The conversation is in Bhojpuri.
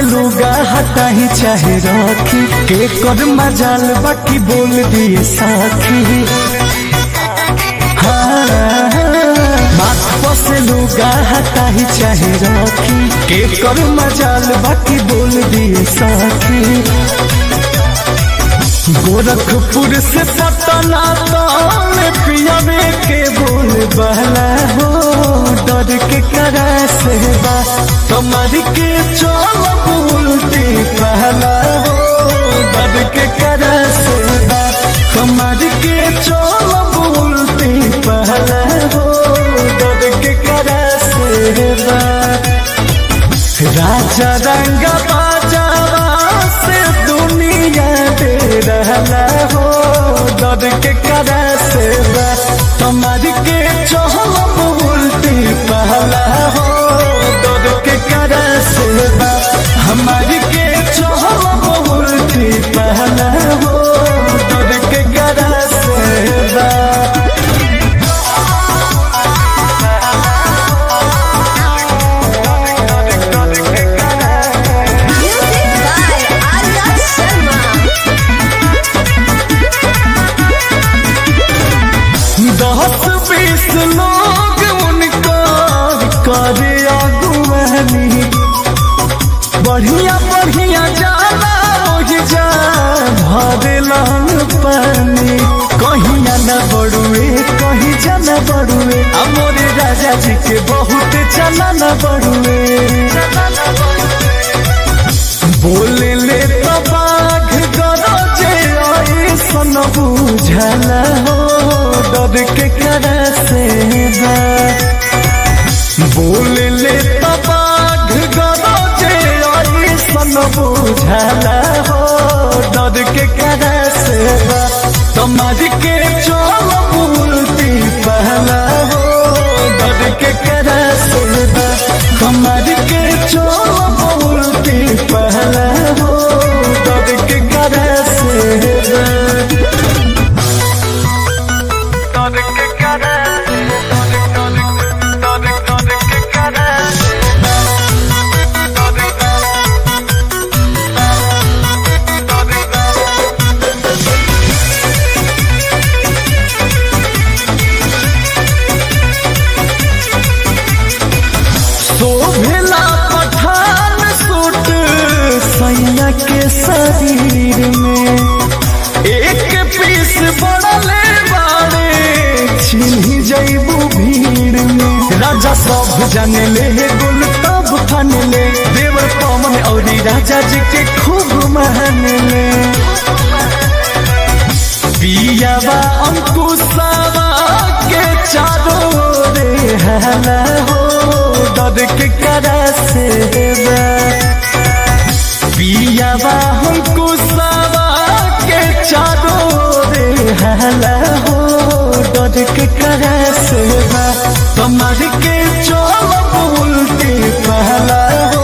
लुगा हटा ही चाहे रखी के कर मजाल बाकी बोल दिए साखी हाँ, बात से लुगा हटा ही चाहे रखी के कर मजाल बाकी बोल दिए साखी गोरखपुर से पटना तक पियावे के बोल बहला हो डर के करा से बा कमर के चोल बोलती पहला हो डर के करा से बा कमर के चोल बोलती पहला हो डर के करा से बा राजा रंग बाजावा से दुनिया दे रहला हो डर के करा से बा कमर के चोल बोलती पहला हो डर के करा से बा हमारी के चोल बोलती पहला हो डर के करा से बा Music by Arya Sharma. दस बीस लोग उनका करे अगुवानी बढ़िया बढ़िया जाला ओहि जा भरेलन पानी कहीं न बड़ुए कहीं जन बड़ुए अमोरे राजा जी के बहुत चला न बड़ुए बोले ले तो बाघ गरजे ऐसन बुझला हो डर के करा से बा बोले ले तो बाघ गरजे ऐसन बुझला हो डर के करा से बा समाज के चोल बोलती पहला हो डर के करा से बा समाज के चोल बोलती पहला हो डर के करा से बा डर के करा डर के करा शोभला पठान सूट सैया के शरीर में एक पीस बड़ले बाड़े छिन्ही जैबू भीड़ में राजा सब जाने ले गुल तब फन ले देवर पवन और राजा जी के खूब मान ले पियावा अंकुशावा के चारों रे हला हो डर के करा से बा पियावा अंकुशावा के चारों रे हला हो डर के करा से बा कमर के चोल बोलते पहला